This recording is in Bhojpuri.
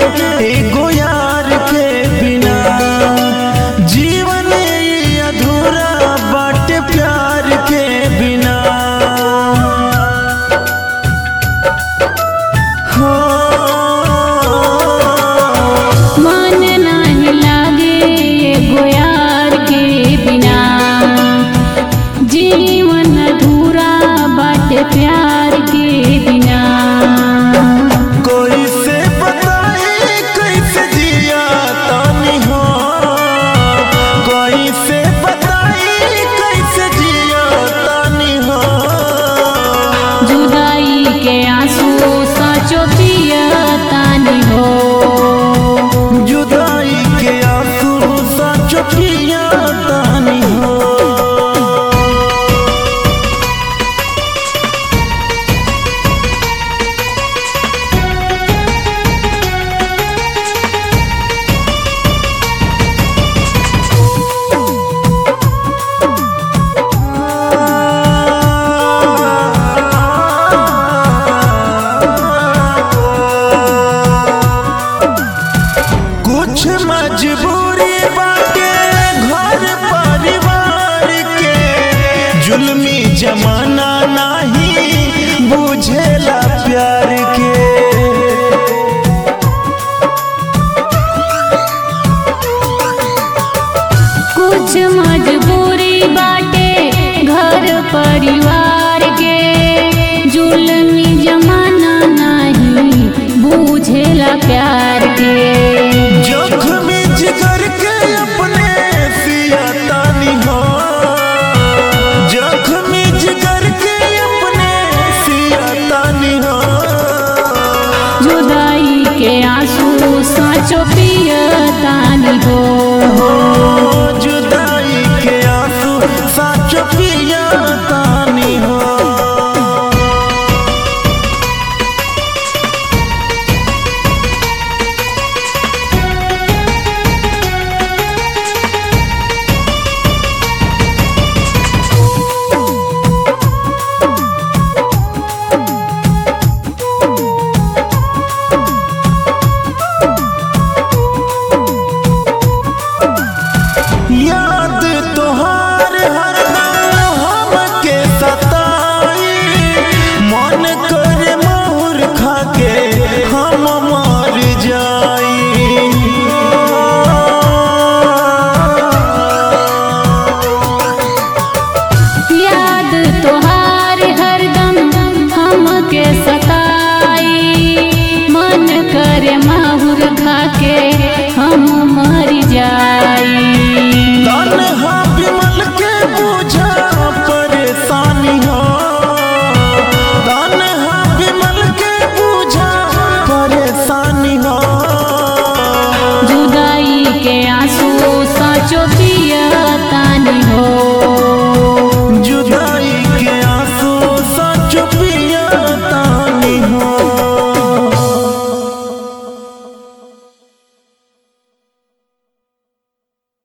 एगो यार के बिना जीवन ई अधूरा बाटे प्यार के बिना हो मन नाही लागे एगो यार के बिना जीवन अधूरा बाटे प्यार के बिना कोई से बताए कैसे जिया तानी हो कोई से बताए कैसे जिया तानी हो जुदाई के आंसू साचो पियतानी हो जुदाई के आंसू सच पिया तानी हो कुछ मजबूरी बाटे घर परिवार के जुल्मी जमाना नहीं बुझेला प्यार के कुछ मजबूरी बाटे घर परिवार के जुलमी जमाना नहीं बूझेला प्यार के जोखमी जिगर के अपने सिया तानी हो जोखमी जिगर के अपने सिया तानी हो जुदाई के आंसू साचो पियतानी हो जुदाई के आंसू सच पिया तानी हो याद तोहार हरदम हमके सताई मन करे मोर खाके हम